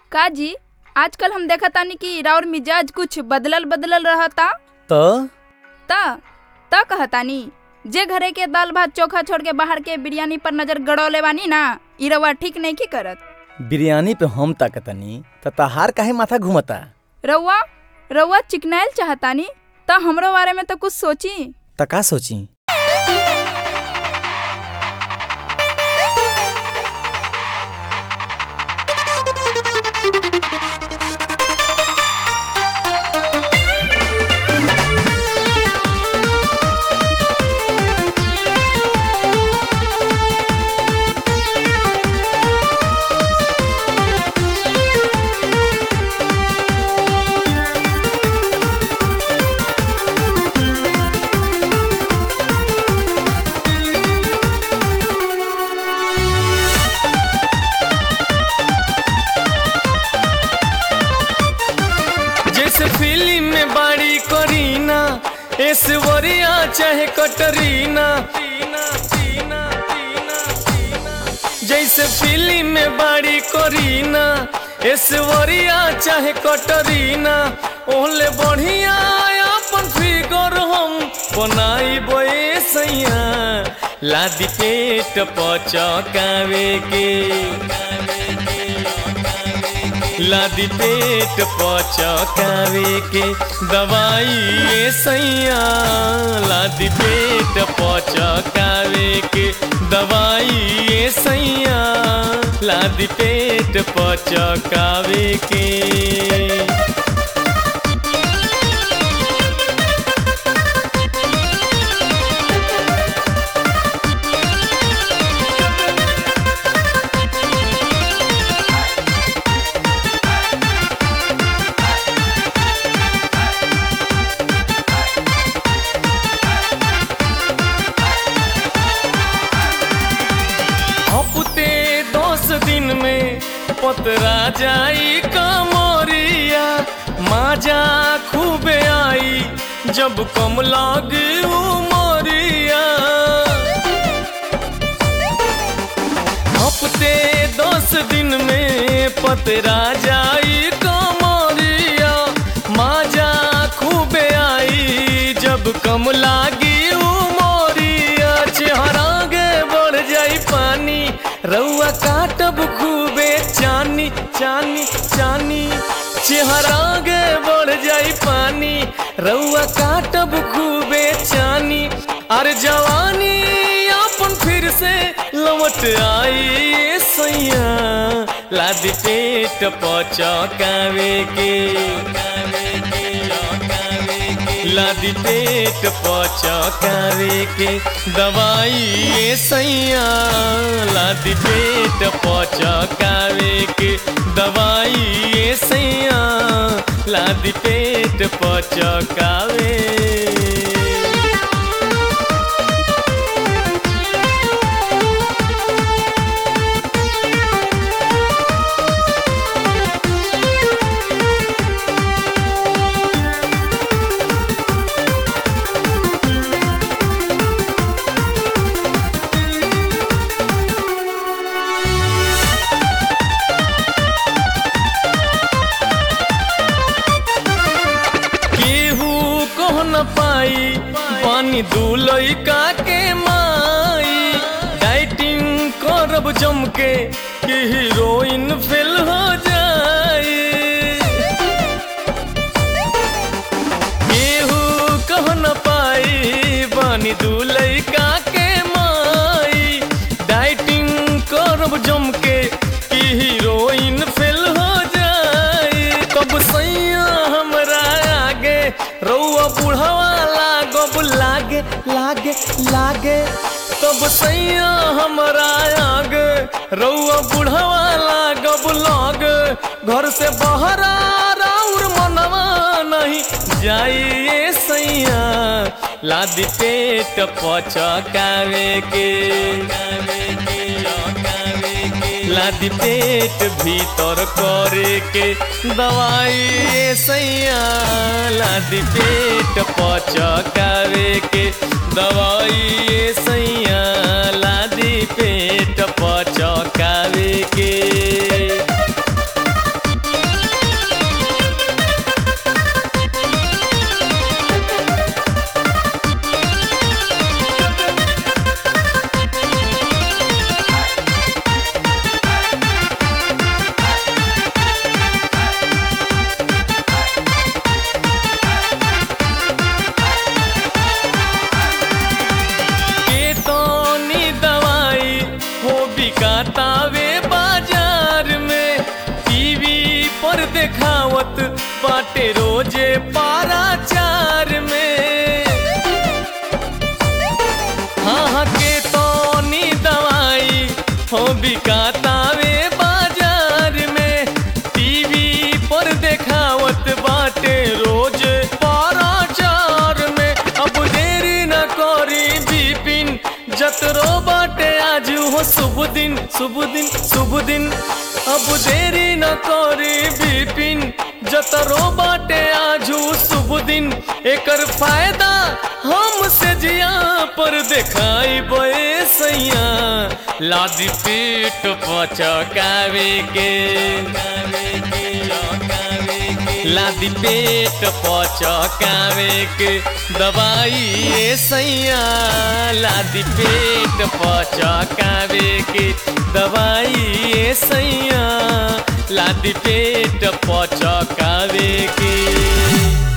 का जी आजकल हम देखा तानी कि राउर मिजाज कुछ बदलल बदलल रहता त ता ता कहतानी जे घरे के दाल भात चोखा छोड़ के बाहर के बिरयानी पर नजर गड़ौले बानी ना इ रवा ठीक नहीं की करत बिरयानी पे हम ताकतनी त तहार काहे माथा घुमता रउआ रउआ चिकनाइल चाहतानी ता हमरो बारे में तो कुछ सोची त का सोची जैसे फिल्म में बाड़ी करीना ऐश्वर्या चाहे कटरीना जैसे फिल्म में बाड़ी करीना ऐश्वर्या चाहे कटरीना ओहले बढ़िया अपन फिगर हम बनाई बोए सैया लादी पेट पचकावे के लादी पेट पचकावे के दवाई ए सैया लादी पेट पचकावे के दवाई ए सैया लादी पेट पचकावे के हफ्ते दस दिन में पतरा जाई कमरिया माजा खूबे आई जब कम लागे उमरिया हफ्ते दस दिन में पतरा जाई कमरिया माजा खूबे आई जब कम लागी उमरिया चेहरा गे बढ़ जाई पानी रउआ काटब खूबे चानी चानी चानी चेहरा गे बढ़ जाई पानी रउआ काटब खूबे चानी अरे जवानी अपन फिर से लौट आई ए सैया लादी पेट पचकावे के लादी पेट पचकावे के दवाई ए सैया लादी पेट पचकावे के दवाई ए सैया लादी पेट पचकावे केहू कह न पाई पानी दूलई का के माई डाइटिंग करब जम के कि हीरोइन फेल हो जाए केहू कह न पाई पानी दूलई का के माई डाइटिंग करब जम के कि हीरोइन फेल हो जाए कब सैया हमरा आगे रउआ बुढ़वा लागब लागे लागे लागे तब सैया हमरा आगे रउआ बुढ़वा लागब लागे घर से बहरा राउर मनवा नहीं जाइए सैया लादी पेट पचकावे के लादी पेट भीतर करे के दवाई ए सैया लादी पेट पचकावे के दवाई ए सैया लादी पेट पचकावे के रोजे पाराचार में हाँ हाँ के तोनी दवाई हो बिकातावे बाजार में टीवी पर देखावत बाटे रोज पाराचार में अब देरी न करी बिपिन जतरो बाटे आज हो शुभ दिन शुभ दिन शुभ दिन अब देरी न करी बिपिन जतरो बाटे आजू शुभ दिन एकर फायदा हमसे जिया पर देखाई बे सैया लादी पेट पचकावे के लादी पेट पचकावे के दवाई ए सैया लादी पेट पचकावे के दवाई ए सैया लादी पेट पचकावे के